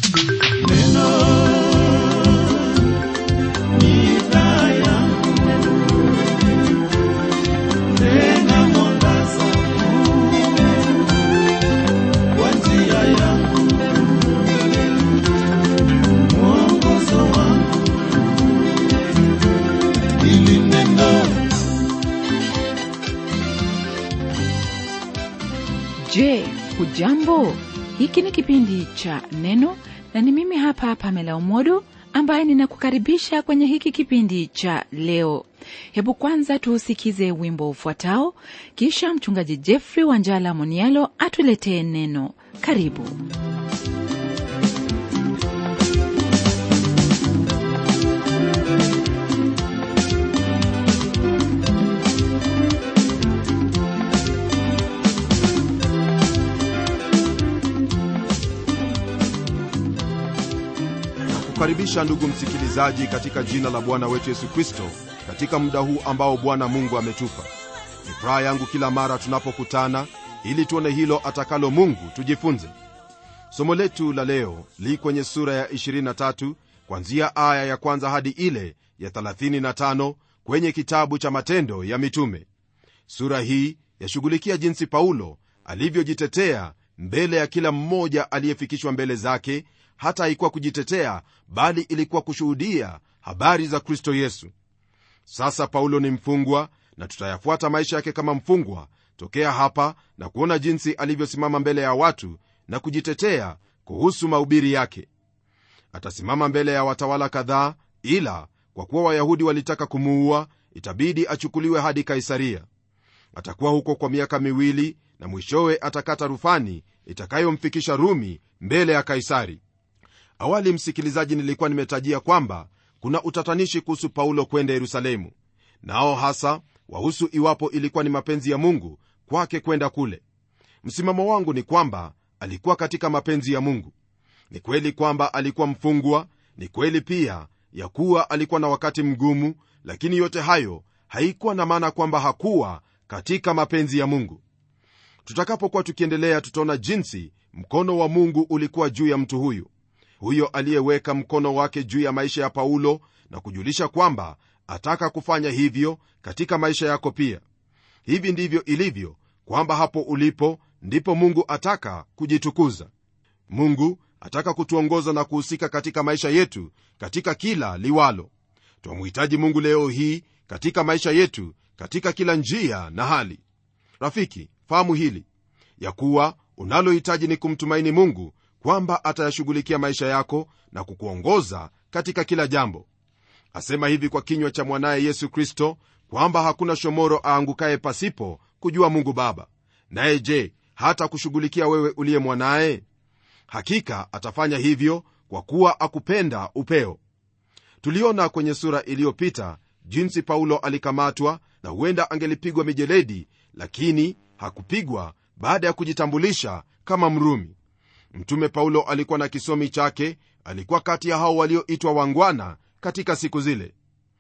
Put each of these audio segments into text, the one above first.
Je, hujambo? Hiki ni kipindi cha Neno na ni mimi hapa Pamela Umodo ambaye ninakukaribisha kwenye hiki kipindi cha leo. Hebu kwanza tuusikize wimbo ufuatao, kisha mchungaji Jeffrey Wanjala Monialo atuletee neno. Karibu. kukaribisha ndugu msikilizaji katika jina la bwana wetu yesu kristo katika muda huu ambao bwana mungu ametupa ni furaha yangu kila mara tunapokutana ili tuone hilo atakalo mungu tujifunze somo letu la leo li kwenye sura ya 23 kwanzia aya ya kwanza hadi ile ya 35 kwenye kitabu cha matendo ya mitume sura hii yashughulikia jinsi paulo alivyojitetea mbele ya kila mmoja aliyefikishwa mbele zake hata haikuwa kujitetea bali ilikuwa kushuhudia habari za kristo yesu sasa paulo ni mfungwa na tutayafuata maisha yake kama mfungwa tokea hapa na kuona jinsi alivyosimama mbele ya watu na kujitetea kuhusu mahubiri yake atasimama mbele ya watawala kadhaa ila kwa kuwa wayahudi walitaka kumuua itabidi achukuliwe hadi kaisaria atakuwa huko kwa miaka miwili na mwishowe atakata rufani itakayomfikisha rumi mbele ya kaisari awali msikilizaji nilikuwa nimetajia kwamba kuna utatanishi kuhusu paulo kwenda yerusalemu nao hasa wahusu iwapo ilikuwa ni mapenzi ya mungu kwake kwenda kule msimamo wangu ni kwamba alikuwa katika mapenzi ya mungu ni kweli kwamba alikuwa mfungwa ni kweli pia ya kuwa alikuwa na wakati mgumu lakini yote hayo haikuwa na maana kwamba hakuwa katika mapenzi ya mungu tutakapokuwa tukiendelea tutaona jinsi mkono wa mungu ulikuwa juu ya mtu huyu huyo aliyeweka mkono wake juu ya maisha ya paulo na kujulisha kwamba ataka kufanya hivyo katika maisha yako pia hivi ndivyo ilivyo kwamba hapo ulipo ndipo mungu ataka kujitukuza mungu ataka kutuongoza na kuhusika katika maisha yetu katika kila liwalo twamhitaji mungu leo hii katika maisha yetu katika kila njia na hali rafiki fahamu hili ya kuwa unalohitaji ni kumtumaini mungu kwamba atayashughulikia maisha yako na kukuongoza katika kila jambo asema hivi kwa kinywa cha mwanaye yesu kristo kwamba hakuna shomoro aangukaye pasipo kujua mungu baba naye je hata kushughulikia wewe uliye mwanaye hakika atafanya hivyo kwa kuwa akupenda upeo tuliona kwenye sura iliyopita jinsi paulo alikamatwa na huenda angelipigwa mijeledi lakini hakupigwa baada ya kujitambulisha kama mrumi mtume paulo alikuwa na kisomi chake alikuwa kati ya hao walioitwa wangwana katika siku zile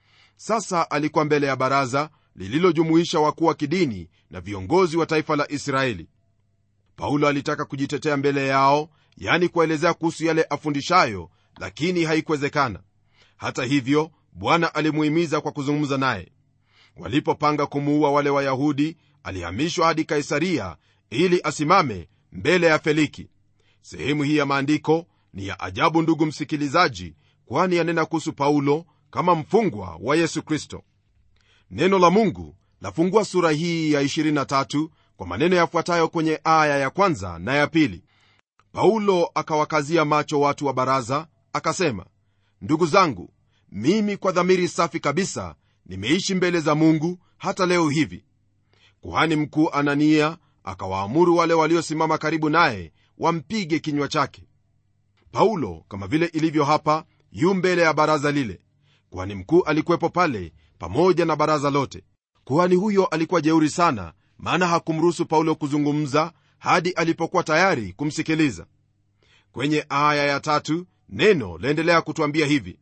sasa alikuwa mbele ya baraza lililojumuisha wakuu wa kidini na viongozi wa taifa la israeli paulo alitaka kujitetea mbele yao yani kuwaelezea kuhusu yale afundishayo lakini haikuwezekana hata hivyo bwana alimuhimiza kwa kuzungumza naye walipopanga kumuua wale wayahudi alihamishwa hadi kaisaria ili asimame mbele ya feliki sehemu hii ya maandiko ni ya ajabu ndugu msikilizaji kwani yanena kuhusu paulo kama mfungwa wa yesu kristo neno la mungu lafungua sura hii ya 23 kwa maneno yafuatayo kwenye aya ya kwanza na ya pili paulo akawakazia macho watu wa baraza akasema ndugu zangu mimi kwa dhamiri safi kabisa nimeishi mbele za mungu hata leo hivi kuhani mkuu anania akawaamuru wale waliosimama karibu naye wampige kinywa chake paulo kama vile ilivyo hapa yu mbele ya baraza lile kuhani mkuu alikuwepo pale pamoja na baraza lote kuhani huyo alikuwa jeuri sana maana hakumruhusu paulo kuzungumza hadi alipokuwa tayari kumsikiliza kwenye aya ya tatu neno laendelea kutwambia hivi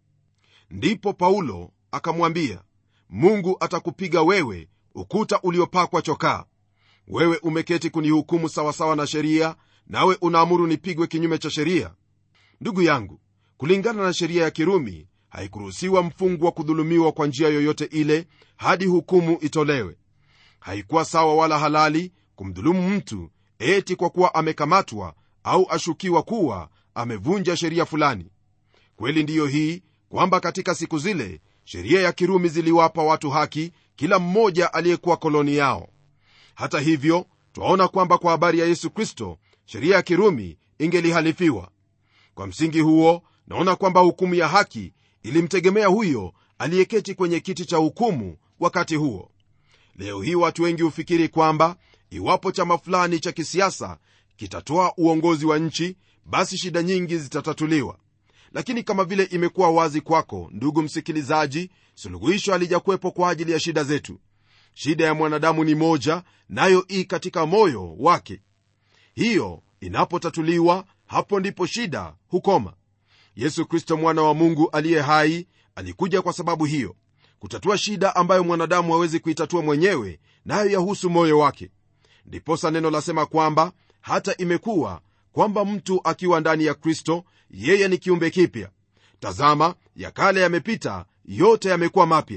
ndipo paulo akamwambia mungu atakupiga wewe ukuta uliopakwa chokaa wewe umeketi kunihukumu sawasawa na sheria nawe unaamuru nipigwe kinyume cha sheria ndugu yangu kulingana na sheria ya kirumi haikuruhusiwa mfungwa kudhulumiwa kwa njia yoyote ile hadi hukumu itolewe haikuwa sawa wala halali kumdhulumu mtu eti kwa kuwa amekamatwa au ashukiwa kuwa amevunja sheria fulani kweli ndiyo hii kwamba katika siku zile sheria ya kirumi ziliwapa watu haki kila mmoja aliyekuwa koloni yao hata hivyo twaona kwamba kwa habari ya yesu kristo sheria ya kirumi ingelihalifiwa kwa msingi huo naona kwamba hukumu ya haki ilimtegemea huyo aliyeketi kwenye kiti cha hukumu wakati huo leo hii watu wengi hufikiri kwamba iwapo chama fulani cha kisiasa kitatoa uongozi wa nchi basi shida nyingi zitatatuliwa lakini kama vile imekuwa wazi kwako ndugu msikilizaji suluhisho halijakuwepo kwa ajili ya shida zetu shida ya mwanadamu ni moja nayo ii katika moyo wake hiyo inapotatuliwa hapo ndipo shida hukoma yesu kristo mwana wa mungu aliye hai alikuja kwa sababu hiyo kutatua shida ambayo mwanadamu hawezi kuitatua mwenyewe nayo yahusu moyo wake ndiposa neno lasema kwamba hata imekuwa kwamba mtu akiwa ndani ya kristo yeye ni kiumbe kipya tazama ya kale yamepita yote yamekuwa mapya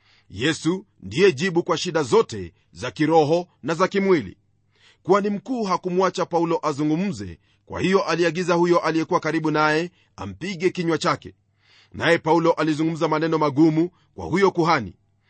yesu ndiye jibu kwa shida zote za kiroho na za kimwili kwani mkuu hakumwacha paulo azungumze kwa hiyo aliagiza huyo aliyekuwa karibu naye ampige kinywa chake naye paulo alizungumza maneno magumu kwa huyo kuhani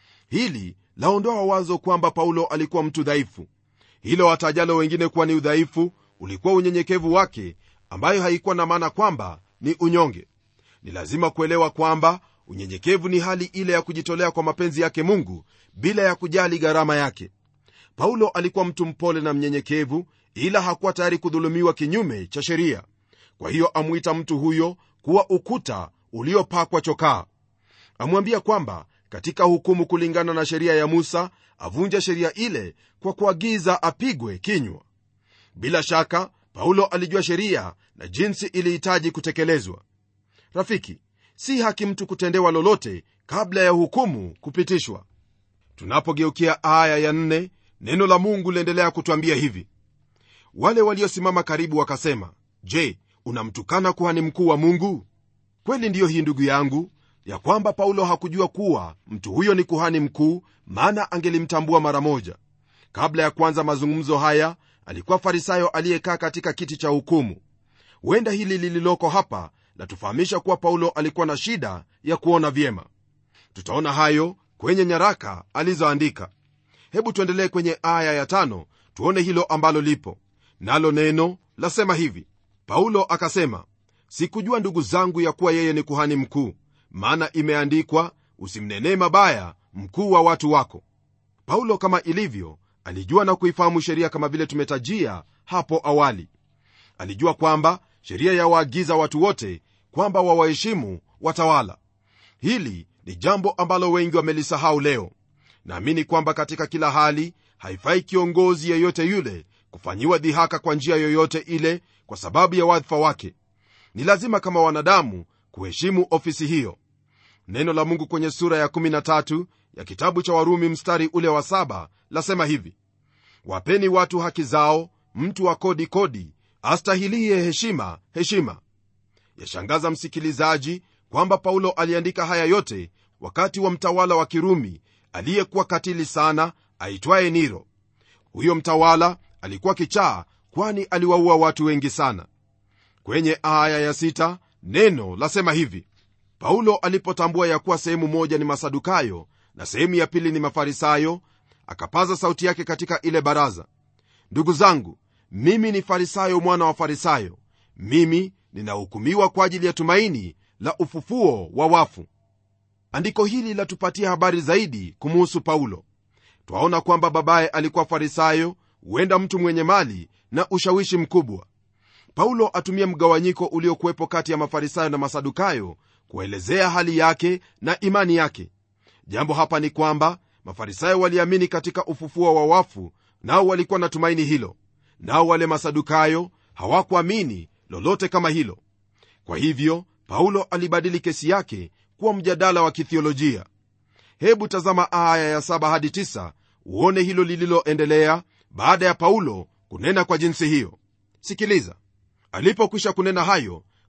hili laondoa wazo kwamba paulo alikuwa mtu dhaifu hilo watajalo wengine kuwa ni udhaifu ulikuwa unyenyekevu wake ambayo haikuwa na maana kwamba ni unyonge ni lazima kuelewa kwamba unyenyekevu ni hali ile ya kujitolea kwa mapenzi yake mungu bila ya kujali gharama yake paulo alikuwa mtu mpole na mnyenyekevu ila hakuwa tayari kudhulumiwa kinyume cha sheria kwa hiyo amwita mtu huyo kuwa ukuta uliopakwa chokaa amwambia kwamba katika hukumu kulingana na sheria ya musa avunja sheria ile kwa kuagiza apigwe kinywa bila shaka paulo alijua sheria na jinsi ilihitaji kutekelezwa rafiki si haki mtu kutendewa lolote kabla ya hukumu kupitishwa tunapogeukia aya ya nne, neno la mungu liendelea kutwambia hivi wale waliosimama karibu wakasema je unamtukana kuhani mkuu wa mungu kweli ndiyo hii ndugu yangu ya kwamba paulo hakujua kuwa mtu huyo ni kuhani mkuu maana angelimtambua mara moja kabla ya kuanza mazungumzo haya alikuwa farisayo aliyekaa katika kiti cha hukumu huenda hili lililoko hapa latufahamisha kuwa paulo alikuwa na shida ya kuona vyema tutaona hayo kwenye nyaraka alizoandika hebu tuendelee kwenye aya ya tano tuone hilo ambalo lipo nalo neno lasema hivi paulo akasema sikujua ndugu zangu ya kuwa yeye ni kuhani mkuu maana imeandikwa usimnenee mabaya mkuu wa watu wako paulo kama ilivyo alijua na kuifahamu sheria kama vile tumetajia hapo awali alijua kwamba sheria yawaagiza watu wote kwamba wawaheshimu watawala hili ni jambo ambalo wengi wamelisahau leo naamini kwamba katika kila hali haifai kiongozi yeyote yule kufanyiwa dhihaka kwa njia yoyote ile kwa sababu ya wadhifa wake ni lazima kama wanadamu kuheshimu ofisi hiyo neno la mungu kwenye sura ya 13 ya kitabu cha warumi mstari ule wa saba lasema hivi wapeni watu haki zao mtu wa kodi kodi astahilie heshima heshima yashangaza msikilizaji kwamba paulo aliandika haya yote wakati wa mtawala wa kirumi aliyekuwa katili sana aitwaye niro huyo mtawala alikuwa kichaa kwani aliwaua watu wengi sana kwenye aya ya sita, neno lasema hivi paulo alipotambua ya kuwa sehemu moja ni masadukayo na sehemu ya pili ni mafarisayo akapaza sauti yake katika ile baraza ndugu zangu mimi ni farisayo mwana wa farisayo mimi ninahukumiwa kwa ajili ya tumaini la ufufuo wa wafu andiko hili latupatia habari zaidi kumuhusu paulo twaona kwamba babaye alikuwa farisayo huenda mtu mwenye mali na ushawishi mkubwa paulo atumia mgawanyiko uliokuwepo kati ya mafarisayo na masadukayo kuelezea hali yake na imani yake jambo hapa ni kwamba mafarisayo waliamini katika ufufuo wa wafu nao walikuwa na tumaini hilo nao wale masadukayo hawakuamini lolote kama hilo kwa hivyo paulo alibadili kesi yake kuwa mjadala wa kithiolojia hebu tazama aya ya 7 hadi 9 uone hilo lililoendelea baada ya paulo kunena kwa jinsi hiyo sikiliza alipokwisha kunena hayo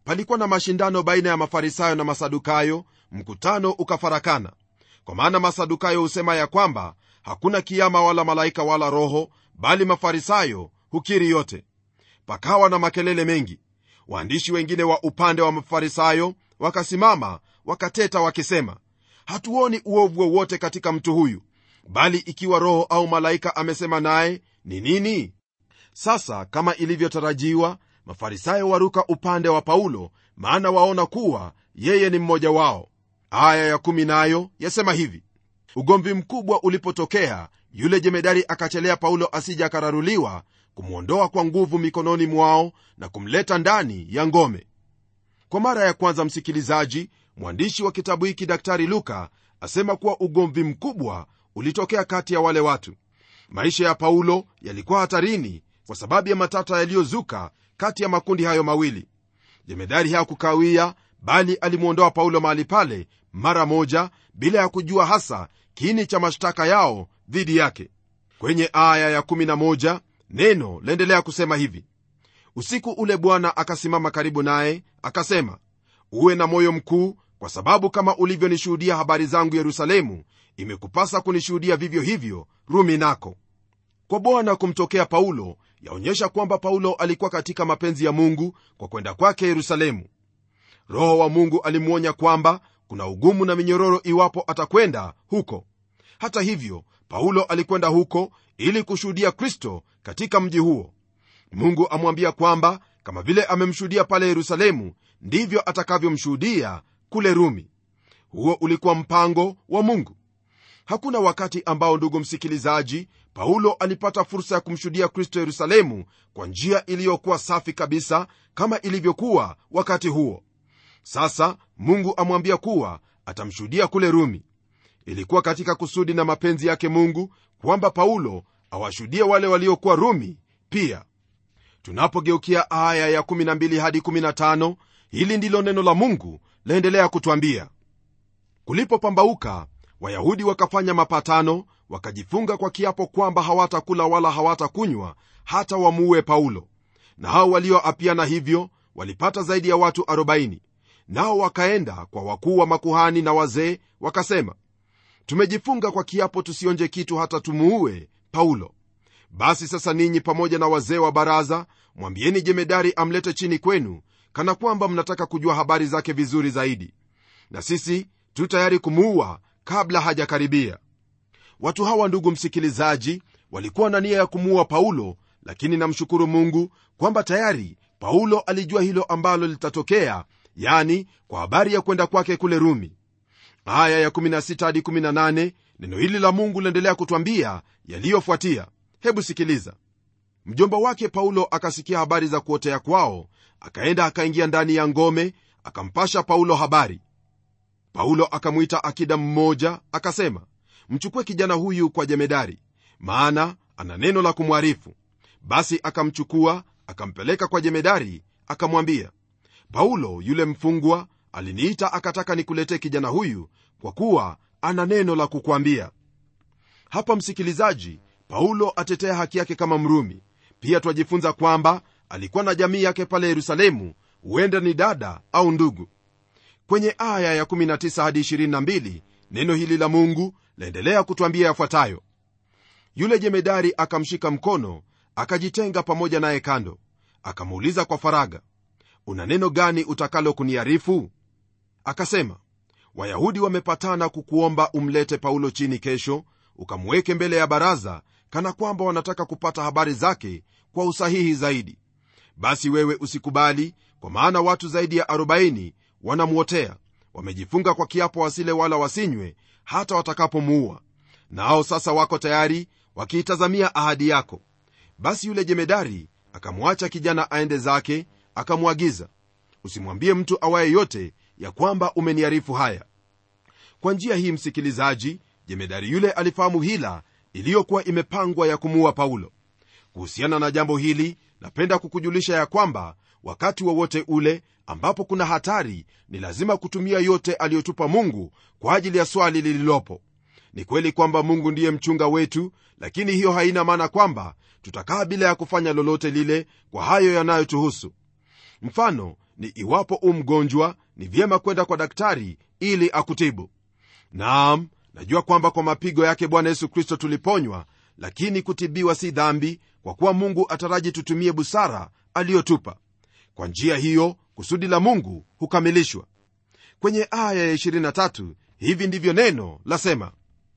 palikuwa na mashindano baina ya mafarisayo na masadukayo mkutano ukafarakana kwa maana masadukayo husema ya kwamba hakuna kiama wala malaika wala roho bali mafarisayo hukiri yote pakawa na makelele mengi waandishi wengine wa upande wa mafarisayo wakasimama wakateta wakisema hatuoni uovu wowote katika mtu huyu bali ikiwa roho au malaika amesema naye ni nini sasa kama ilivyotarajiwa mafarisayo waruka upande wa paulo maana waona kuwa yeye ni mmoja wao aya ya kumi nayo yasema hivi ugomvi mkubwa ulipotokea yule jemedari akachelea paulo asija akararuliwa kumwondoa kwa nguvu mikononi mwao na kumleta ndani ya ngome kwa mara ya kwanza msikilizaji mwandishi wa kitabu hiki daktari luka asema kuwa ugomvi mkubwa ulitokea kati ya wale watu maisha ya paulo yalikuwa hatarini kwa sababu ya matata yaliyozuka kati ya makundi hayo mawili jemedari hakukawia bali alimwondoa paulo mahali pale mara moja bila ya kujua hasa kiini cha mashtaka yao dhidi yake kwenye aya ya11 neno laendelea kusema hivi usiku ule bwana akasimama karibu naye akasema uwe na moyo mkuu kwa sababu kama ulivyonishuhudia habari zangu yerusalemu imekupasa kunishuhudia vivyo hivyo rumi nako kwa bwana kumtokea paulo yaonyesha kwamba paulo alikuwa katika mapenzi ya mungu kwa kwenda kwake yerusalemu roho wa mungu alimwonya kwamba kuna ugumu na minyororo iwapo atakwenda huko hata hivyo paulo alikwenda huko ili kushuhudia kristo katika mji huo mungu amwambia kwamba kama vile amemshuhudia pale yerusalemu ndivyo atakavyomshuhudia kule rumi huo ulikuwa mpango wa mungu hakuna wakati ambao ndugu msikilizaji paulo alipata fursa ya kumshuhudia kristo yerusalemu kwa njia iliyokuwa safi kabisa kama ilivyokuwa wakati huo sasa mungu amwambia kuwa atamshuhudia kule rumi ilikuwa katika kusudi na mapenzi yake mungu kwamba paulo awashuhudie wale waliokuwa rumi pia tunapogeukia aya ya 12 hadi 15 hili ndilo neno la mungu laendelea kutwambia kulipopambauka wayahudi wakafanya mapatano wakajifunga kwa kiapo kwamba hawatakula wala hawatakunywa hata wamuue paulo na hao walioapiana hivyo walipata zaidi ya watu 40 nao wakaenda kwa wakuu wa makuhani na wazee wakasema tumejifunga kwa kiapo tusionje kitu hata tumuue paulo basi sasa ninyi pamoja na wazee wa baraza mwambieni jemedari amlete chini kwenu kana kwamba mnataka kujua habari zake vizuri zaidi na sisi tu tayari kumuua kabla hajakaribia watu hawa ndugu msikilizaji walikuwa na nia ya kumuua paulo lakini namshukuru mungu kwamba tayari paulo alijua hilo ambalo litatokea yani kwa habari ya kwenda kwake kule rumi aya ya 16 hadi 18 neno hili la mungu liendelea kutwambia yaliyofuatia hebu sikiliza mjomba wake paulo akasikia habari za kuotea kwao akaenda akaingia ndani ya ngome akampasha paulo habari paulo akamwita akida mmoja akasema mchukue kijana huyu kwa jemedari maana ana neno la kumwarifu basi akamchukua akampeleka kwa jemedari akamwambia paulo yule mfungwa aliniita akataka nikuletee kijana huyu kwa kuwa ana neno la kukwambia hapa msikilizaji paulo atetea haki yake kama mrumi pia twajifunza kwamba alikuwa na jamii yake pale yerusalemu huenda ni dada au ndugu kwenye aya ya 19 hadi 22 neno hili la mungu laendelea kutwambia yafuatayo yule jemedari akamshika mkono akajitenga pamoja naye kando akamuuliza kwa faraga una neno gani utakalo kuniarifu akasema wayahudi wamepatana kukuomba umlete paulo chini kesho ukamweke mbele ya baraza kana kwamba wanataka kupata habari zake kwa usahihi zaidi basi wewe usikubali kwa maana watu zaidi ya 40 wanamwotea wamejifunga kwa kiapo wasile wala wasinywe hata watakapomuua nao sasa wako tayari wakiitazamia ahadi yako basi yule jemedari akamwacha kijana aende zake akamwagiza usimwambie mtu awaye yote ya kwamba umeniarifu haya kwa njia hii msikilizaji jemedari yule alifahamu hila iliyokuwa imepangwa ya kumuua paulo kuhusiana na jambo hili napenda kukujulisha ya kwamba wakati wowote wa ule ambapo kuna hatari ni lazima kutumia yote aliyotupa mungu kwa ajili ya swali lililopo ni kweli kwamba mungu ndiye mchunga wetu lakini hiyo haina maana kwamba tutakaa bila ya kufanya lolote lile kwa hayo yanayotuhusu mfano ni iwapo u mgonjwa ni vyema kwenda kwa daktari ili akutibu naam najua kwamba kwa mapigo yake bwana yesu kristo tuliponywa lakini kutibiwa si dhambi kwa kuwa mungu ataraji tutumie busara aliyotupa kwa njia hiyo kusudi la mungu hukamilishwa kwenye aya ya 23 hivi ndivyo neno lasema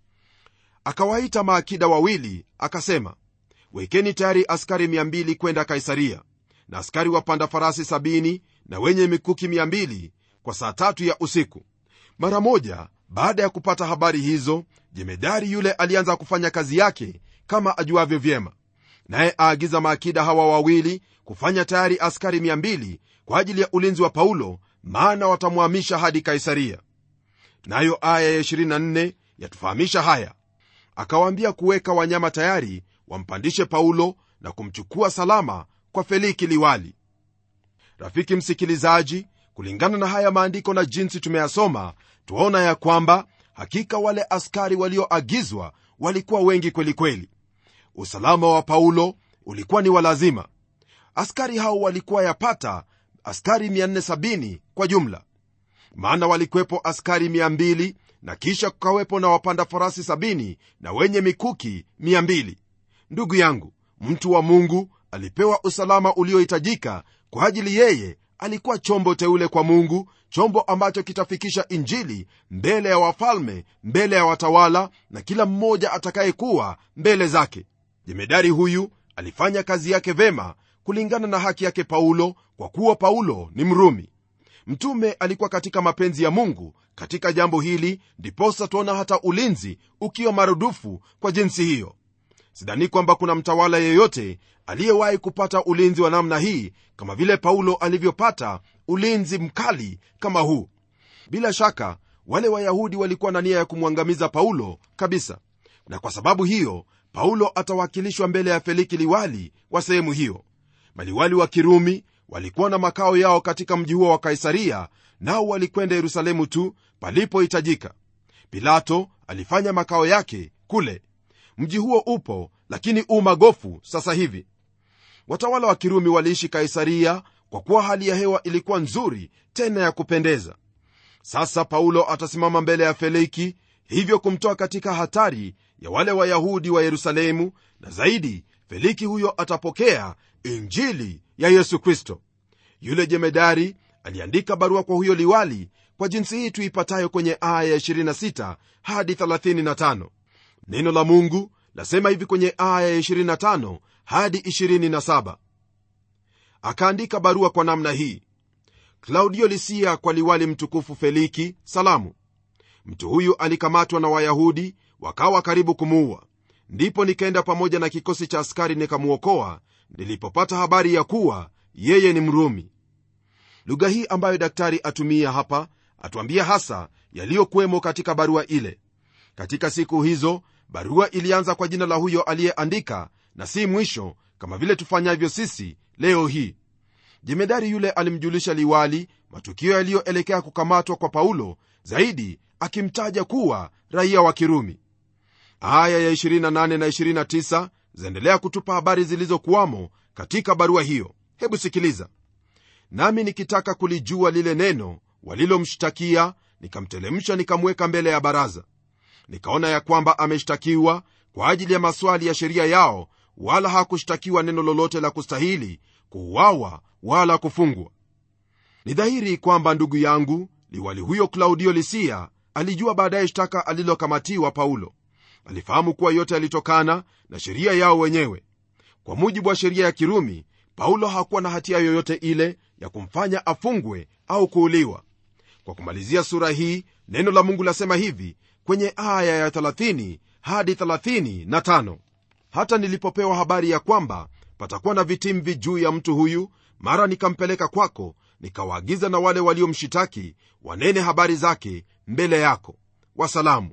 akawaita maakida wawili akasema wekeni tayari askari 200 kwenda kaisaria na askari wapanda farasi 70 na wenye mikuki 200 kwa saa tatu ya usiku mara moja baada ya kupata habari hizo jemedari yule alianza kufanya kazi yake kama ajuavyo vyema naye aagiza maakida hawa wawili kufanya tayari askari 200 kwa ajili ya ulinzi wa paulo maana watamwamisha hadi kaisaria nayo aya ya 24 yatufahamisha haya akawaambia kuweka wanyama tayari wampandishe paulo na kumchukua salama kwa feliki liwali rafiki msikilizaji kulingana na haya maandiko na jinsi tumeyasoma twaona ya kwamba hakika wale askari walioagizwa walikuwa wengi kwelikweli usalama wa paulo ulikuwa ni walazima askari hao walikuwa yapata askari 470 kwa jumla maana walikwepo askari 200 na kisha kukawepo na wapanda farasi 70 na wenye mikuki 200 ndugu yangu mtu wa mungu alipewa usalama uliohitajika kwa ajili yeye alikuwa chombo teule kwa mungu chombo ambacho kitafikisha injili mbele ya wafalme mbele ya watawala na kila mmoja atakayekuwa mbele zake jemedari huyu alifanya kazi yake vema kulingana na haki yake paulo kwa kuwa paulo ni mrumi mtume alikuwa katika mapenzi ya mungu katika jambo hili ndiposa tuona hata ulinzi ukiwa marudufu kwa jinsi hiyo sidhani kwamba kuna mtawala yeyote aliyewahi kupata ulinzi wa namna hii kama vile paulo alivyopata ulinzi mkali kama huu bila shaka wale wayahudi walikuwa na nia ya kumwangamiza paulo kabisa na kwa sababu hiyo paulo atawakilishwa mbele ya feliki liwali wa sehemu hiyo maliwali wa kirumi walikuwa na makao yao katika mji huo wa kaisaria nao walikwenda yerusalemu tu palipohitajika pilato alifanya makao yake kule mji huo upo lakini u magofu sasa hivi watawala wa kirumi waliishi kaisaria kwa kuwa hali ya hewa ilikuwa nzuri tena ya kupendeza sasa paulo atasimama mbele ya feliki hivyo kumtoa katika hatari ya wale wayahudi wa yerusalemu na zaidi feliki huyo atapokea injili ya yesu kristo yule jemedari aliandika barua kwa huyo liwali kwa jinsi hii tuipatayo kwenye aya ya 26 hadi 35 neno la mungu lasema hivi kwenye aya ya 25 hadi 27 akaandika barua kwa namna hii klaudio lisia kwa liwali mtukufu feliki salamu mtu huyu alikamatwa na wayahudi wakawa karibu kumuua ndipo nikaenda pamoja na kikosi cha askari nikamwokoa nilipopata habari ya kuwa yeye ni mrumi lugha hii ambayo daktari atumia hapa atuambia hasa yaliyokuwemo katika barua ile katika siku hizo barua ilianza kwa jina la huyo aliyeandika na si mwisho kama vile tufanyavyo sisi leo hii jemedari yule alimjulisha liwali matukio yaliyoelekea kukamatwa kwa paulo zaidi akimtaja kuwa raia wa kirumi aya ya 28 na 29 zaendelea kutupa habari zilizokuwamo katika barua hiyo hebu sikiliza nami nikitaka kulijua lile neno walilomshtakia nikamtelemsha nikamweka mbele ya baraza nikaona ya kwamba ameshtakiwa kwa ajili ya maswali ya sheria yao wala hakushtakiwa neno lolote la kustahili kuuawa wala kufungwa ni dhahiri kwamba ndugu yangu liwali huyo klaudio lisia alijua baadaye shtaka alilokamatiwa paulo alifahamu kuwa yote yalitokana na sheria yao wenyewe kwa mujibu wa sheria ya kirumi paulo hakuwa na hatia yoyote ile ya kumfanya afungwe au kuuliwa kwa kumalizia sura hii neno la mungu lasema hivi kwenye aya ya 30 hadi 35 hata nilipopewa habari ya kwamba patakuwa na vitimvi juu ya mtu huyu mara nikampeleka kwako nikawaagiza na wale waliomshitaki wanene habari zake mbele yako wasalamu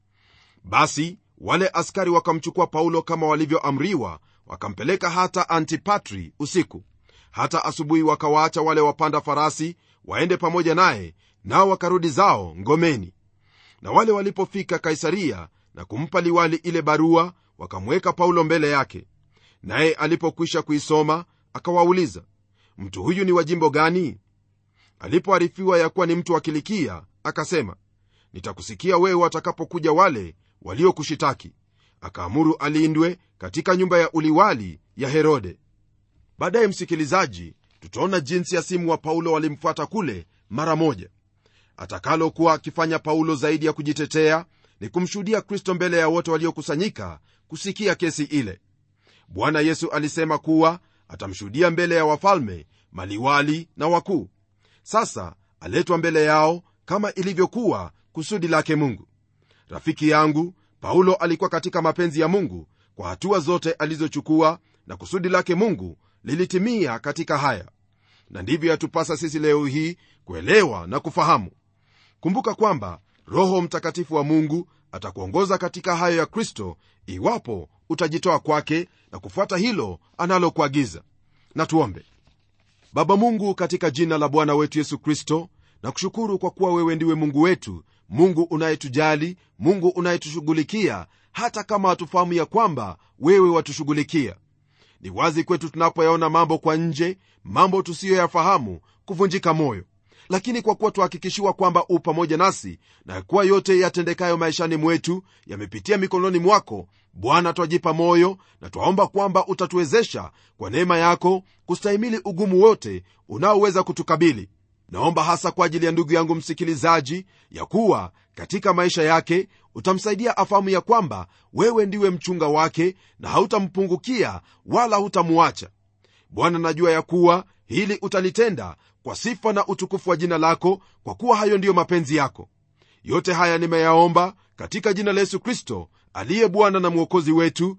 basi wale askari wakamchukua paulo kama walivyoamriwa wakampeleka hata antipatri usiku hata asubuhi wakawaacha wale wapanda farasi waende pamoja naye nao wakarudi zao ngomeni na wale walipofika kaisaria na kumpa liwali ile barua wakamweka paulo mbele yake naye alipokwisha kuisoma akawauliza mtu huyu ni wa jimbo gani alipoarifiwa ya kuwa ni mtu wa kilikia akasema nitakusikia wewe watakapokuja wale waliokushitaki akaamuru alindwe katika nyumba ya uliwali ya herode baadaye msikilizaji tutaona jinsi ya simu wa paulo walimfuata kule mara moja atakalokuwa akifanya paulo zaidi ya kujitetea ni kumshuhudia kristo mbele ya wote waliokusanyika kusikia kesi ile bwana yesu alisema kuwa atamshuhudia mbele ya wafalme maliwali na wakuu sasa aletwa mbele yao kama ilivyokuwa kusudi lake mungu rafiki yangu paulo alikuwa katika mapenzi ya mungu kwa hatua zote alizochukua na kusudi lake mungu lilitimia katika haya na ndivyo yatupasa sisi leo hii kuelewa na kufahamu kumbuka kwamba roho mtakatifu wa mungu atakuongoza katika hayo ya kristo iwapo utajitoa kwake na kufuata hilo analokuagiza na tuombe baba mungu katika jina la bwana wetu yesu kristo na kushukuru kwa kuwa wewe ndiwe mungu wetu mungu unayetujali mungu unayetushughulikia hata kama hatufahamu ya kwamba wewe watushughulikia ni wazi kwetu tunapoyaona mambo kwa nje mambo tusiyoyafahamu kuvunjika moyo lakini kwa kuwa tuhakikishiwa kwamba u pamoja nasi na kuwa yote yatendekayo maishani mwetu yamepitia mikononi mwako bwana twajipa moyo na twaomba kwamba utatuwezesha kwa neema yako kustahimili ugumu wote unaoweza kutukabili naomba hasa kwa ajili ya ndugu yangu msikilizaji ya kuwa katika maisha yake utamsaidia afahamu ya kwamba wewe ndiwe mchunga wake na hautampungukia wala hutamuacha bwana najua ya kuwa hili utalitenda kwa sifa na utukufu wa jina lako kwa kuwa hayo ndiyo mapenzi yako yote haya nimeyaomba katika jina la yesu kristo aliye bwana na mwokozi wetu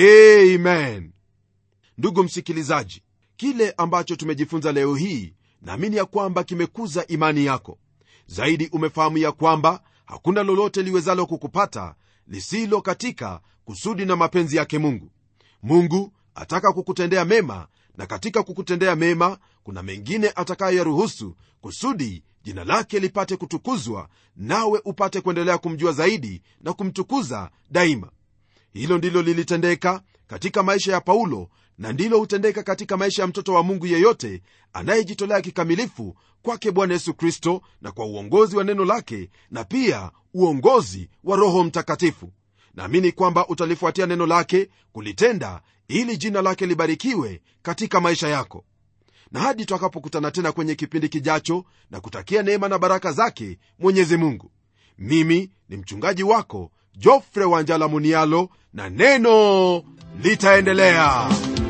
amen ndugu msikilizaji kile ambacho tumejifunza leo hii naamini ya kwamba kimekuza imani yako zaidi umefahamu ya kwamba hakuna lolote liwezalo kukupata lisilo katika kusudi na mapenzi yake mungu mungu ataka kukutendea mema na katika kukutendea mema kuna mengine atakayoyaruhusu kusudi jina lake lipate kutukuzwa nawe upate kuendelea kumjua zaidi na kumtukuza daima hilo ndilo lilitendeka katika maisha ya paulo na ndilo hutendeka katika maisha ya mtoto wa mungu yeyote anayejitolea kikamilifu kwake bwana yesu kristo na kwa uongozi wa neno lake na pia uongozi wa roho mtakatifu naamini kwamba utalifuatia neno lake kulitenda ili jina lake libarikiwe katika maisha yako na hadi twakapokutana tena kwenye kipindi kijacho na kutakia neema na baraka zake mwenyezi mungu mimi ni mchungaji wako jofre wanjala munialo na neno litaendelea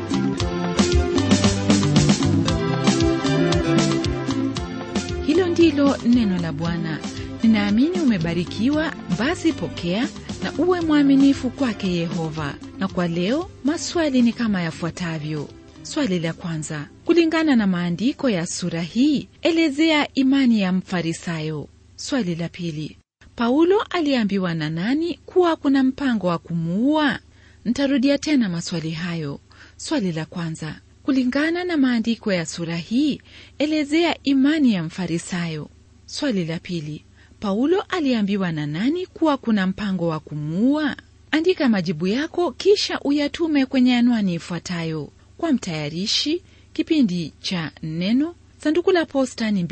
hilo ndilo neno la bwana ninaamini umebarikiwa basi pokea na uwe mwaminifu kwake yehova na kwa leo maswali ni kama yafuatavyo swali la kwanza kulingana na maandiko ya sura hii elezea imani ya mfarisayo swali la pili paulo aliambiwa na nani kuwa kuna mpango wa kumuua ntarudia tena maswali hayo swali la kwanza kulingana na maandiko ya sura hii elezea imani ya mfarisayo swali la pili paulo aliambiwa na nani kuwa kuna mpango wa kumuua andika majibu yako kisha uyatume kwenye anwani ifuatayo kwa mtayarishi kipindi cha neno sanduku la posta ni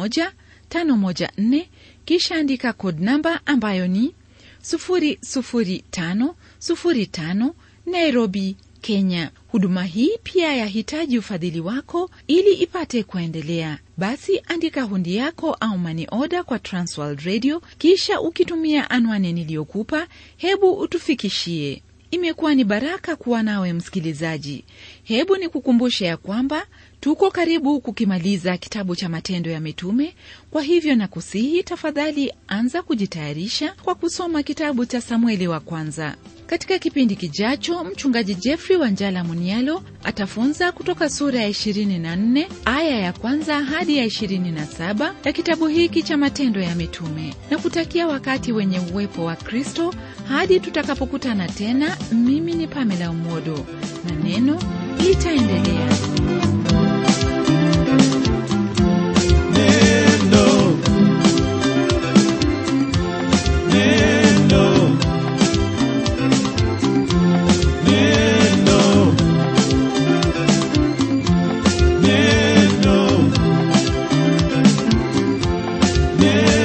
2154 kisha andika kod namba ambayo ni 00505 nairobi kenya huduma hii pia yahitaji ufadhili wako ili ipate kuendelea basi andika hundi yako au mani oda kwa transworld radio kisha ukitumia anwani niliyokupa hebu utufikishie imekuwa ni baraka kuwa nawe msikilizaji hebu ni kukumbushe ya kwamba tuko karibu kukimaliza kitabu cha matendo ya mitume kwa hivyo na kusihi tafadhali anza kujitayarisha kwa kusoma kitabu cha samueli wa kwanza katika kipindi kijacho mchungaji jeffrey wanjala munialo atafunza kutoka sura ya 24 aya ya kwanza hadi ya 27 ya kitabu hiki cha matendo ya mitume na kutakia wakati wenye uwepo wa kristo hadi tutakapokutana tena mimi ni pamela umodo na neno litaendelea Neno. Neno. Neno. Neno. neno